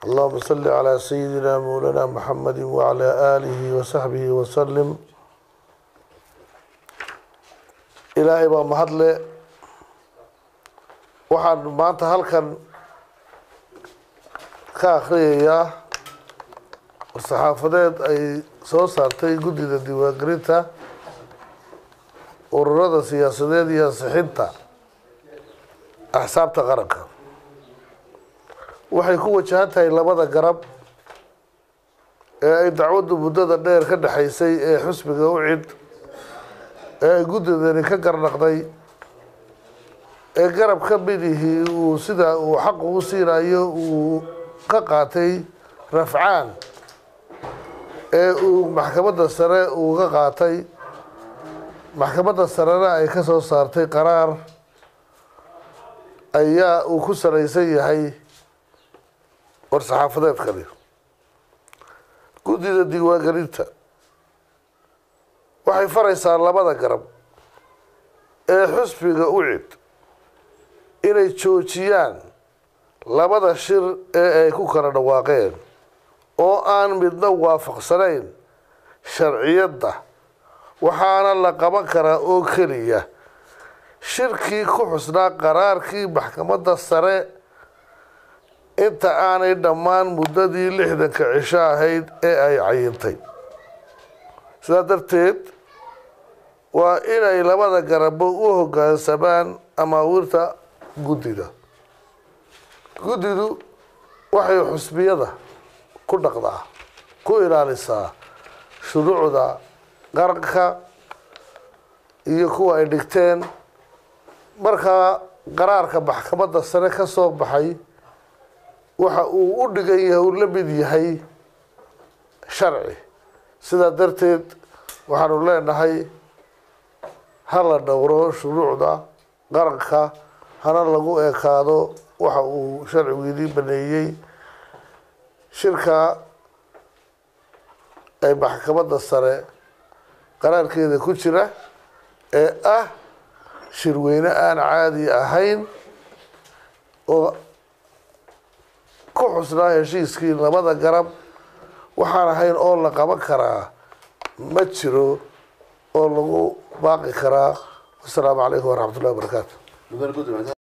اللهم صل على سيدنا مولانا محمد وعلى آله وصحبه وسلم ilaahay baa mahadle waxaan maanta halkan ka akhriyayaa saxaafadeed ay soo saartay guddida diiwaangelinta ururada siyaasadeed iyo ansixinta axsaabta qaranka waxay ku wajahan tahay labada garab ee ay dacwaddu muddada dheer ka dhexaysay ee xusbiga u cid ee ay guddidani ka garnaqday ee garab ka midihii uu sida uu xaqu u siinayo uu ka qaatay rafcaan ee uu maxkamadda sare uu ka qaatay maxkamadda sarena ay ka soo saartay qaraar ayaa uu ku salaysan yahay war-saxaafadeedkani guddida diiwaangelinta waxay faraysaa labada garab ee xusbiga u cid inay joojiyaan labada shir ee ay ku kala dhawaaqeen oo aan midna waafaqsanayn sharciyadda waxaana la qaban karaa oo keliya shirkii ku xusnaa qaraarkii maxkamadda sare inta aanay dhammaan muddadii lixdanka cisho ahayd ee ay cayintay sidaa darteed waa inay labada garabo u hoggaansamaan amaawiirta guddida guddidu waxay xusbiyada ku dhaqdaa ku ilaalisaa shuruucda qaranka iyo kuwa ay dhigteen markaa qaraarka maxkamadda sare ka soo baxay waxa uu u dhigan yahay uu la mid yahay sharci sidaa darteed waxaanu leenahay ha la dhowro shuruucda qaranka hana lagu ekaado waxa uu sharcigu idii baneeyey shirka ay maxkamadda sare qaraarkeeda ku jira ee ah shirweyne aan caadi ahayn oo ku xusnaa heshiiskii labada garab waxaan ahayn oo la qaban karaa ma jiro oo lagu baaqi karaa wasalaamu calaykum waraxmat ullahi wabarakaatu